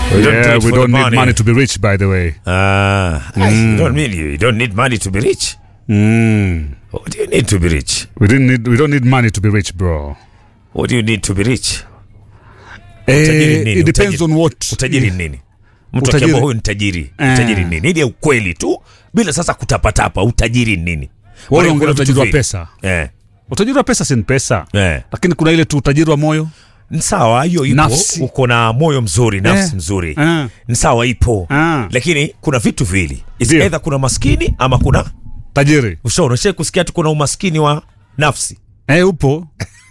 We don't do Yeah, it we for don't the need money to be rich, by the way. Ah, you don't mean you don't need money to be rich. Mm. What do you need to be rich? We didn't need. We don't need money to be rich, bro. What do you need to be rich? Utajiri Eh, nini? it depends Utajiri- on what. Utajiri ni nini? Mtu Utajiri- akiambia huyu ni tajiri, Eh. utajiri ni nini? Ile ukweli tu bila sasa kutapatapa, utajiri ni nini? Wale Maana ongea kuna vitu utajiri wa vingi. pesa. Eh. Utajiri wa pesa si ni pesa, Eh. lakini kuna ile tu utajiri wa moyo. Ni sawa hiyo ipo, Nafsi. uko na moyo mzuri, nafsi Eh. mzuri. Eh. Ni sawa ipo. Ah. Lakini kuna vitu viwili. Is Ndio. either kuna maskini ama kuna Tajiri ushauri. Ushawahi kusikia tu kuna umaskini wa nafsi. eh, upo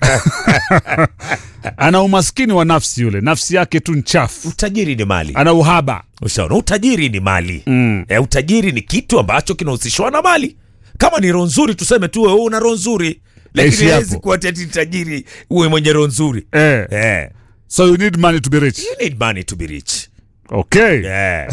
ana umaskini wa nafsi, yule nafsi yake tu nchafu, Utajiri ni mali. ana uhaba. Ushaona, utajiri ni mali Mm. e, utajiri ni kitu ambacho kinahusishwa na mali. Kama ni roho nzuri, tuseme tu wewe una roho nzuri, lakini Ishi hawezi hapo. kuwa ati tajiri uwe mwenye roho nzuri Eh. eh. So you need money to be rich. You need money to be rich Okay. yeah.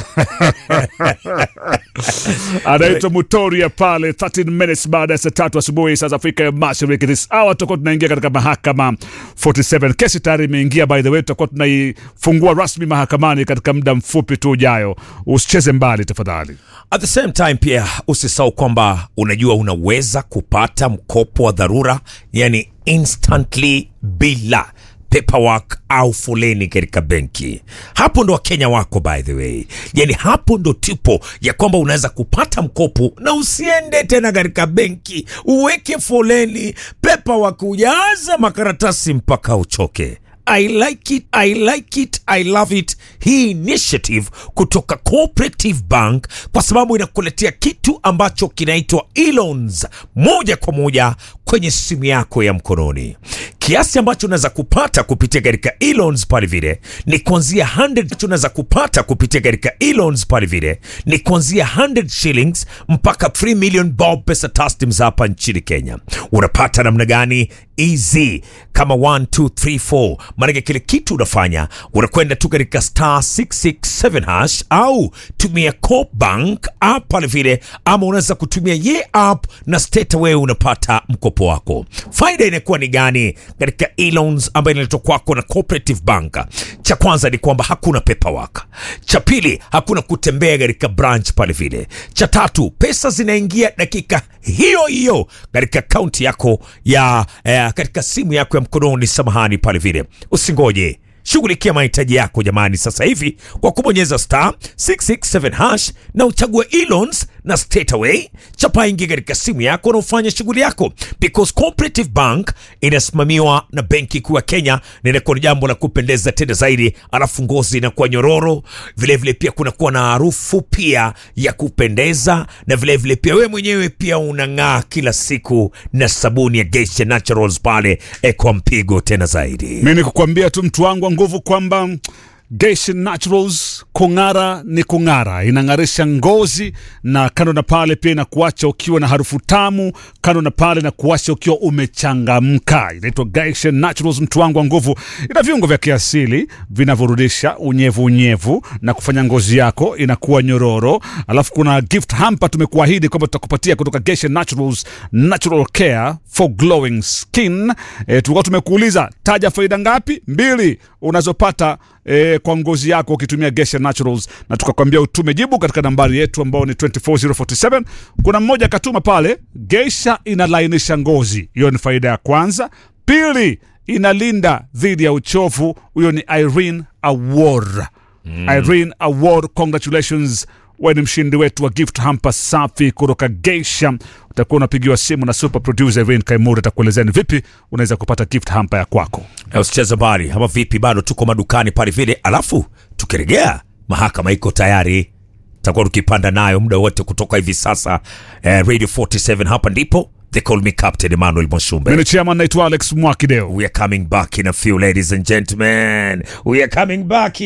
anaitwa Mutoria pale 13 minutes baada ya saa tatu asubuhi saa za Afrika ya Mashariki. This hour tutakuwa tunaingia katika mahakama 47. Kesi tayari imeingia, by the way, tutakuwa tunaifungua rasmi mahakamani katika muda mfupi tu ujayo. Usicheze mbali tafadhali. At the same time pia usisahau kwamba unajua unaweza kupata mkopo wa dharura, yani instantly bila paperwork au foleni katika benki. Hapo ndo wakenya wako by the way, yani hapo ndo tipo ya kwamba unaweza kupata mkopo na usiende tena katika benki uweke foleni, paperwork, ujaza makaratasi mpaka uchoke. I like it, I like it, I love it. Hii initiative kutoka Cooperative Bank kwa sababu inakuletea kitu ambacho kinaitwa e-loans moja kwa moja kwenye simu yako ya mkononi. Kiasi ambacho unaweza kupata kupitia katika e-loans pale vile ni kuanzia 100 unaweza kupata kupitia katika e-loans pale vile ni kuanzia 100 shillings mpaka 3 million bob pesa taslims hapa nchini Kenya. Unapata namna gani? Easy kama 1 2 3 4 maanake kile kitu unafanya unakwenda tu katika star 667 hash au tumia Coop Bank app pale vile, ama unaweza kutumia ye app na straight away unapata mkopo wako. Faida inakuwa ni gani katika e-loans ambayo inaletwa kwako na Cooperative Bank? Cha kwanza ni kwamba hakuna paperwork. Cha pili hakuna kutembea katika branch pale vile. Cha tatu pesa zinaingia dakika hiyo hiyo katika akaunti yako ya eh, katika simu yako ya mkononi, samahani pale vile. Usingoje, shughulikia mahitaji yako jamani, sasa hivi kwa kubonyeza star 667 hash na uchague e-loans na straight away chapa ingi katika simu yako na ufanye shughuli yako, because Cooperative Bank inasimamiwa na Benki Kuu ya Kenya na inakuwa ni jambo la kupendeza tena zaidi, alafu ngozi inakuwa nyororo vilevile, vile pia kunakuwa na harufu pia ya kupendeza, na vilevile vile pia wewe mwenyewe pia unang'aa kila siku na sabuni ya Geisha Naturals pale eh, kwa mpigo tena zaidi. Mi ni kukwambia tu mtu wangu wa nguvu kwamba Geisha Naturals kung'ara ni kung'ara, inang'arisha ngozi na kando na pale pia inakuacha ukiwa na harufu tamu, kando na pale na kuacha ukiwa umechangamka. Inaitwa Geisha Naturals, mtu wangu wa nguvu. Ina viungo vya kiasili vinavyorudisha unyevu unyevu na kufanya ngozi yako inakuwa nyororo. Alafu kuna gift hamper tumekuahidi kwamba tutakupatia kutoka Geisha Naturals, natural care for glowing skin. E, tulikuwa tumekuuliza taja faida ngapi? Mbili unazopata e, kwa ngozi yako ukitumia Geisha Naturals, na tukakwambia utume jibu katika nambari yetu ambao ni 24047. Kuna mmoja akatuma pale, Geisha inalainisha ngozi, hiyo ni faida ya kwanza. Pili, inalinda dhidi ya uchovu, huyo ni Irene Award. Irene Award, congratulations wewe ni mshindi wetu wa gift hamper safi kutoka Geisha. Utakuwa unapigiwa simu na super producer Irene Kaimura, atakuelezea ni vipi unaweza kupata gift hamper ya kwako. Eh, usicheze mbali ama vipi? Bado tuko madukani pale vile, alafu tukirejea mahakama iko tayari, tutakuwa tukipanda nayo muda wote kutoka hivi sasa. Eh, Radio 47 hapa ndipo they call me Captain Emmanuel Mwashumbe. Mimi ni chairman naitwa Alex Mwakideo. We are coming back in a few, ladies and gentlemen. We are coming back.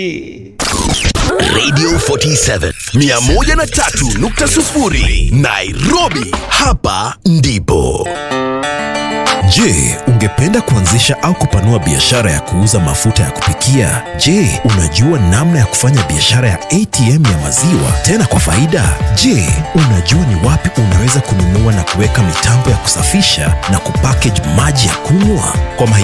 Radio 47 103.0 Nairobi, hapa ndipo. Je, ungependa kuanzisha au kupanua biashara ya kuuza mafuta ya kupikia? Je, unajua namna ya kufanya biashara ya ATM ya maziwa tena kwa faida? Je, unajua ni wapi unaweza kununua na kuweka mitambo ya kusafisha na kupackage maji ya kunywa? Kwa